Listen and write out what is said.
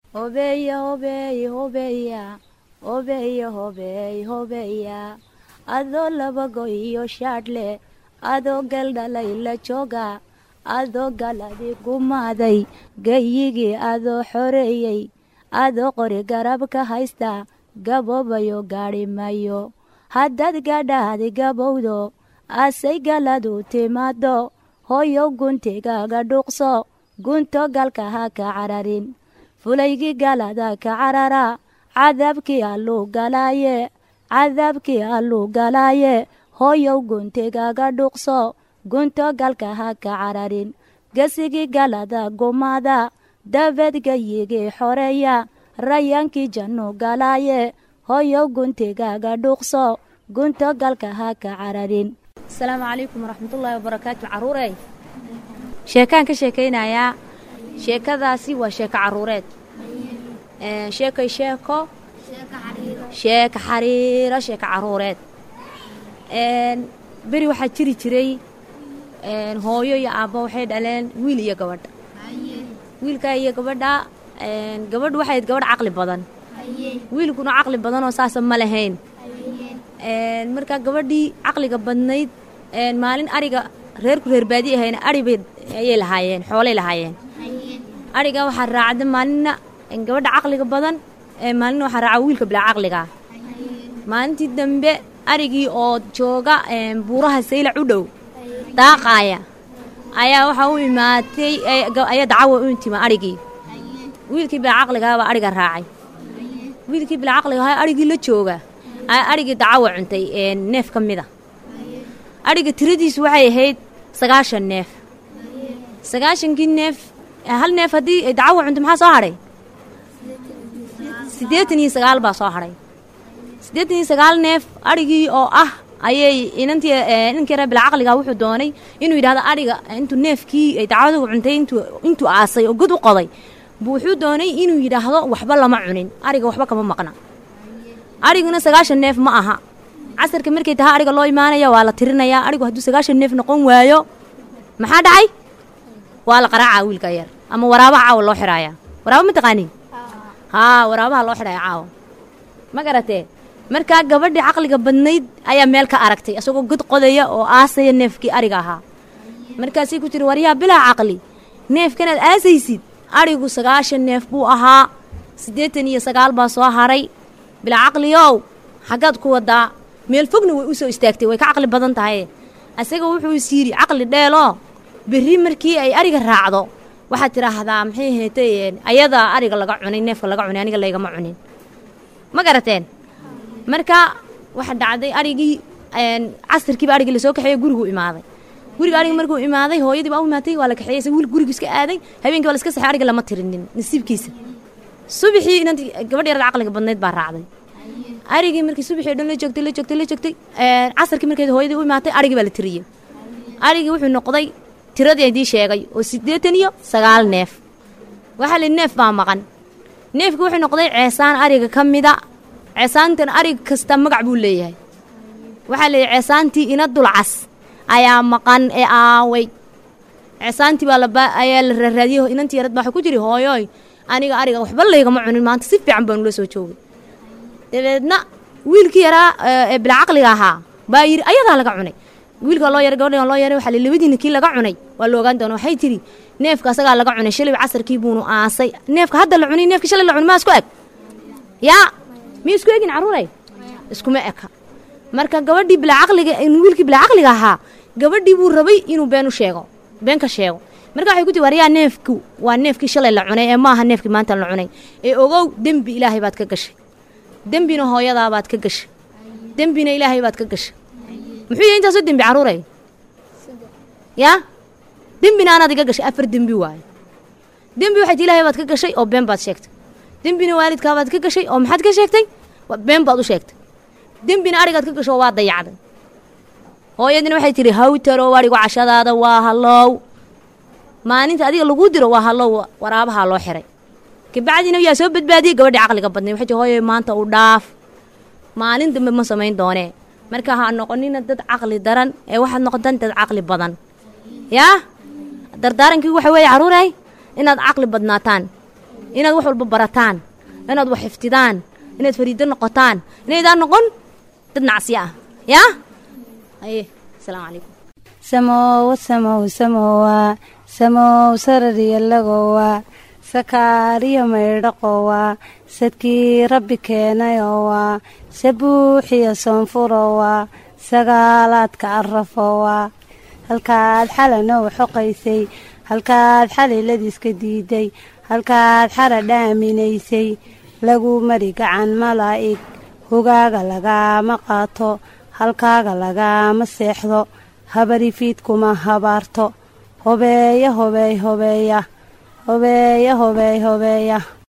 hobeya hobeey hobeya hobeya hobeey hobeya adoo laba go iyo shaadhle adoo galdhalay la jooga adoo galadi gumaaday gayigii adoo xoreeyey adoo qori garab ka haysta gaboobayo gaadhi mayo haddaad gadhaadi gabowdo asay galadu timaado hooyow guntigaaga dhuuqso gunto galka ha ka cararin fulaygii galada ka carara cadaabkii alluu galaaye cadaabkii alluu galaaye hooyow guntigaaga dhuuqso gunto galka ha ka cararin gesigii galada gumaada dabeed gayigii xoreeya rayaankii jannu galaaye hooyow guntigaaga dhuuqso gunto galka ha ka cararin asalaamu calaykum waraxmatullaahi wabarakaatu caruurey sheekaan ka sheekaynayaa sheekadaasi waa sheeko caruureed sheekay sheeko sheeka xariiro sheeko caruureed beri waxaa jiri jiray hooyo iyo aabbo waxay dhaleen wiil iyo gabadha wiilkaa iyo gabadha gabadhu waxay ahayd gabadh caqli badan wiilkuna caqli badanoo saasa ma lahayn markaa gabadhii caqliga badnayd maalin ariga reerku reer baadi ahayna aribay ayay lahaayeen xoolay lahaayeen ariga waxaa raacda maalinna gabadha caqliga badan maalinna waxaa raaca wiilka bilaa caqligaa maalintii dambe arigii oo jooga buuraha saylac u dhow daaqaaya ayaa waxaa u imaatay ayaa dacawa u intima arigii wiilkii bilaa caqligaabaa ariga raacay wiilkii bilaa caqliga ahaa arigii la jooga ayaa arigii dacawa cuntay neef ka mida ariga tiradiisu waxay ahayd sagaashan neef sagaashankii neef hal neef haddii dacawa cunto maxaa soo hadhay siddeetan iyo sagaal baa soo hadhay siddeetan iyo sagaal neef arigii oo ah ayay inantii inankii reer bilaa caqliga wuxuu doonay inuu yidhahdo ariga intuu neefkii dacwadu cuntay intuu intuu aasay oo god u qoday buu wuxuu doonay inuu yidhaahdo waxba lama cunin ariga waxba kama maqna ariguna sagaashan neef ma aha casarka markay tahay ariga loo imaanaya waa la tirinayaa arigu hadduu sagaashan neef noqon waayo maxaa dhacay waa la qaraacaa wiilka yar ama waraabaha caawa loo xidhaaya waraaba ma taqaanin haa waraabaha loo xidhaya caawa ma garatee markaa gabadhii caqliga badnayd ayaa meel ka aragtay isagoo god qodaya oo aasaya neefkii ariga ahaa markaasay ku tiri waryaa bilaa caqli neefkanaad aasaysid arigu sagaashan neef buu ahaa siddeetan iyo sagaal baa soo haray bilaa caqliyow xaggaad ku wadaa meel fogna way u soo istaagtay way ka caqli badan tahay isaga wuxuu is yidhi caqli dheeloo berri markii ay ariga raacdo waxaad tidhaahdaa maxay heetay ayadaa ariga laga cunay neefka laga cunay aniga laygama cunin ma garateen marka waxa dhacday arigii casirkiiba arigii lasoo kaxeeye gurigu imaaday guriga ariga markuu imaaday hooyadii baa u imaatay waa la kaxeeyey sa wiil gurigu iska aaday habeenkii waa la iska saxay ariga lama tirinin nasiibkiisa subaxii inantii gabadh yarada caqliga badnayd baa raacday arigii markii subaxii o dhan la joogtay la joogtay la joogtay casarkii markeed hooyadii u imaatay arigii baa la tiriyey arigii wuxuu noqday tiradii idii sheegay oo siddeetan iyo sagaal neef waxaa la neef baa maqan neefkii wuxuu noqday ceesaan ariga ka mida ceesaantan arig kasta magac buu leeyahay waxaa la yidhi ceesaantii ina dulcas ayaa maqan ee aaway ceesaantii baa laba ayaa la raaraadiyey inantii yarad baa waxa ku jiri hooyoy aniga ariga waxba laygama cunin maanta si fiican baan ula soo joogay dabeedna wiilkii yaraa ee bilaa caqliga ahaa baa yidhi ayadaa laga cunay wiilka loo yaray gabadhan loo yaray waxaa la labadiina kii laga cunay waa la ogaan doona waxay tidhi neefka asagaa laga cunay shalay casarkii buunu aasay neefka hadda la cunay neefka shalay la cunay maa isku eg yaa miya isku egin carruuray iskuma eka marka gabadhii bilaa caqliga wiilkii bilaa caqliga ahaa gabadhii buu rabay inuu been u sheego been ka sheego marka waxay ku tii waryaa neefku waa neefkii shalay la cunay ee maaha neefkii maanta la cunay ee ogow dembi ilaahay baad ka gashay dembina hooyadaabaad ka gashay dembina ilaahay baad ka gashay muxuu yahay intaasoo dembi carruuray yaa dembina anaad iga gashay afar dembi waaye dembi waxay ti ilaahay baad ka gashay oo been baad sheegtay dembina waalidkaabaad ka gashay oo maxaad ka sheegtay been baad u sheegtay dembina arigaad ka gasho waa dayacday hooyadina waxay tidhi hawtarow arigu cashadaada waa hallow maalinta adiga lagu diro waa hallow waraabahaa loo xiray kabacdina yaa soo badbaadiyey gabadhii caqliga badnay waxay tii hooyo maanta u dhaaf maalin dambe ma samayn doonee marka ha noqonina dad caqli daran ee waxaad noqotaan dad caqli badan yaa dardaarankii waxa weeye carruuray inaad caqli badnaataan inaad wax walba barataan inaad wax xiftidaan inaad fariido noqotaan inaydaan noqon dad nacsiya ah yaa haye asalaamu calaykum samowa samow samowa samow sarariyalagowa sakaariyo maydhaqowa sadkii rabbi keenayowa sabuuxiyo soonfurowa sagaalaadka arafowa halkaad xalanow xoqaysay halkaad xaliladiiska diiday halkaad xara dhaaminaysay lagu mari gacan malaa'ig hogaaga lagaama qaato halkaaga lagaama seexdo habarifiidkuma habaarto hobeeya hobeey hobeeya hobeeya hobeey hobeeya